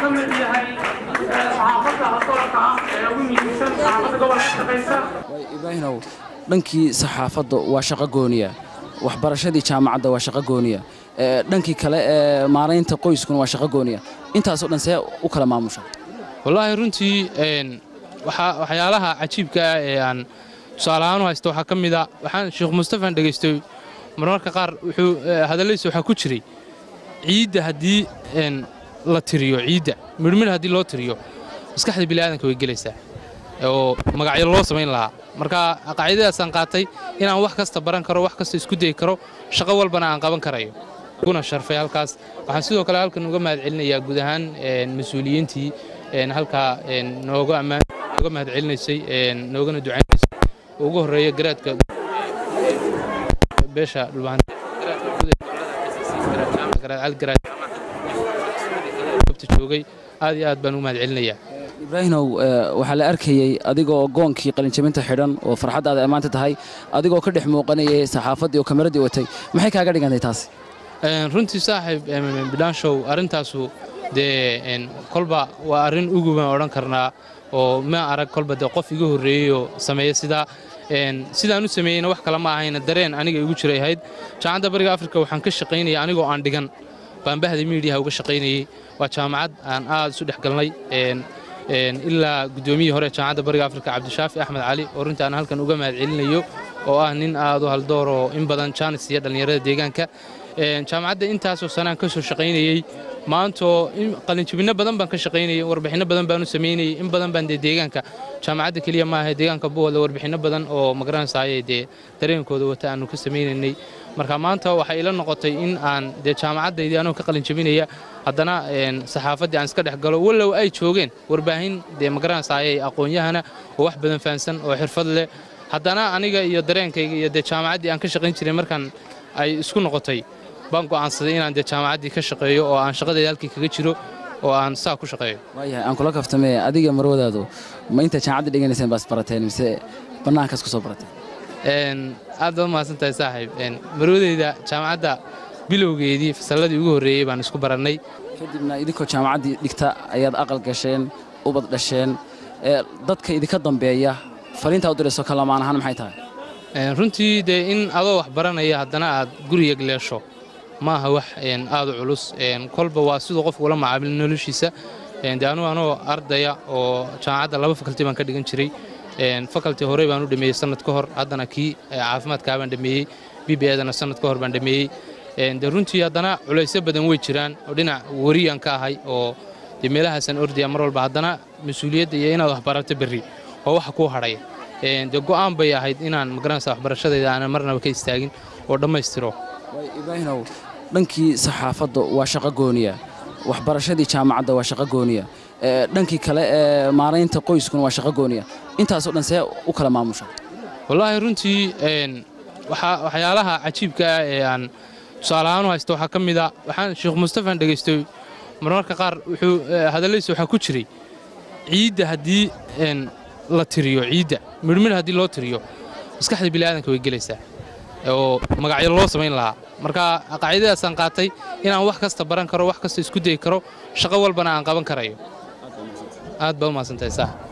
ka mid yahay saxaafadda adoorka ah ee ugu muhiimsan saxaafadda gobolka shaqaysa ibraahinow dhankii saxaafadda waa shaqo gooniya waxbarashadii jaamacadda waa shaqo gooniya dhankii kale ee maaraynta qoyskuna waa shaqo gooniya intaasoo dhan see u kala maamusha wallaahi runtii waxyaalaha cajiibka ah ee aan tusaale ahaan u haysto waxaa ka mid a waxaan sheekh mustafaan dhegaystay marmarka qaar wuxuu hadallaysa waxaa ku jiray ciidda haddii la tiriyo ciidda midhmidh haddii loo tiriyo maskaxda bini'aadanka way gelaysaa oo magacyo loo samayn lahaa marka qaacidadaasaan qaatay inaan wax kasta baran karo wax kasta isku dayi karo shaqo walbana aan qaban karayo kuna sharfay halkaas waxaan sidoo kale halkan uga mahad celinayaa guud ahaan mas-uuliyiintii halkaa nooga ammaan nooga mahad celinaysay noogana ducaynaysay ugu horreeya garaadka beesha dhulbahanti joogay aad iyo aad baan ugu mahad celinayaa ibraahinow waxaa la arkayey adigoo goonkii qalinjabinta xidhan oo farxaddaada ammaanta tahay adigoo ka dhex muuqanayay saxaafaddii oo kameraddii watay maxay kaaga dhigantay taasi runtii saaxiib bidhaanshow arrintaasu dee kolba waa arrin ugu baan odhan karnaa oo ma arag kolba dee qof iga horreeyeyoo sameeya sidaa sidaan u sameeyeyna wax kale ma ahayna dareen aniga igu jiray ahayd jaamacadda bariga afrika waxaan ka shaqaynaya anigoo aan dhigan baan bahda miidiyaha uga shaqaynayey waa jaamacad aan aad isu dhex galnay ilaa guddoomiyihii hore jaamacadda bariga afrika cabdishaafi axmed cali oo runtii aan halkan uga mahad celinayo oo ah nin aad u haldooroo in badan jaanis iyo dhallinyarada deegaanka jaamacadda intaasoo sanaan ka soo shaqaynayey maantoo qalinjibinno badan baan ka shaqaynayey warbixinno badan baan u samaynayey in badan baan dee deegaanka jaamacadda keliya maaha deegaanka buwalda warbixinno badan oo magaranaysaayee dee dareenkooda wata aanu ka samaynaynay marka maanta waxay ila noqotay in aan dee jaamacaddaydii anoo ka qalinjabinaya haddana saxaafaddii aan iska dhex galo wallow ay joogeen warbaahin dee magaranaysaayee aqoon-yahana oo wax badan fahansan oo xirfad leh haddana aniga iyo dareenkayga iyo dee jaamacaddii aan ka shaqayn jiray markaan ay isku noqotay baan go'aansaday inaan dee jaamacaddii ka shaqeeyo oo aan shaqadayda halkii kaga jiro oo aan saa ku shaqeeyo waayahay aan kula kaftamee adiga marwadaadu ma inta jaamacadda dhiganayseen baas barateen mise bannaankaas ku soo barateen aad baad mahadsan tahay saaxiib marwadayda jaamacadda bilowgeedii fasalladii ugu horreeyey baan isku barannay kadibna idinkoo jaamacaddii dhigta ayaad aqal gasheen ubad dhasheen dadka idinka dambeeya faliintaa u dirayso kalamaan ahaan maxay tahay runtii dee in adoo wax baranaya haddana aad guriga gleesho ma aha wax aad u culus kolba waa siduu qofku ula macaamil noloshiisa dee anugu anoo ardaya oo jaamacadda laba fakalti baan ka dhigan jiray fakalti horey baan u dhameeyey sannad ka hor haddana kii caafimaadkaa baan dhameeyey b b edana sannad ka hor baan dhameeyey dee runtii haddana culaysyo badan way jiraan oo dhinac wariyaan ka ahay oo dee meelahaasaan ordaya mar walba haddana mas-uuliyadda iyo inaad wax barato berri oo waxa kuu hadhaya dee go'aan bay ahayd inaan magaranaysa waxbarashadayda aanan marnaba ka istaagin oo dhammaystiro ibraahinow dhankii saxaafadda waa shaqo gooniya waxbarashadii jaamacadda waa shaqo gooniya dhankii kale ee maaraynta qoyskuna waa shaqo gooniya intaasoo dhan see u kala maamusha wallaahi runtii waxyaalaha cajiibka ah ee aan tusaale ahaan u haysto waxaa ka mid a waxaan sheekh mustafaan dhegaystay marmarka qaar wuxuu hadallaysa waxaa ku jiray ciidda haddii la tiriyo ciidda midhmidh haddii loo tiriyo maskaxda bini'aadanka way gelaysaa oo magacyo loo samayn lahaa marka qaacidadaasaan qaatay inaan wax kasta baran karo wax kasta isku dayi karo shaqo walbana aan qaban karayo aad baad u mahadsantahay saa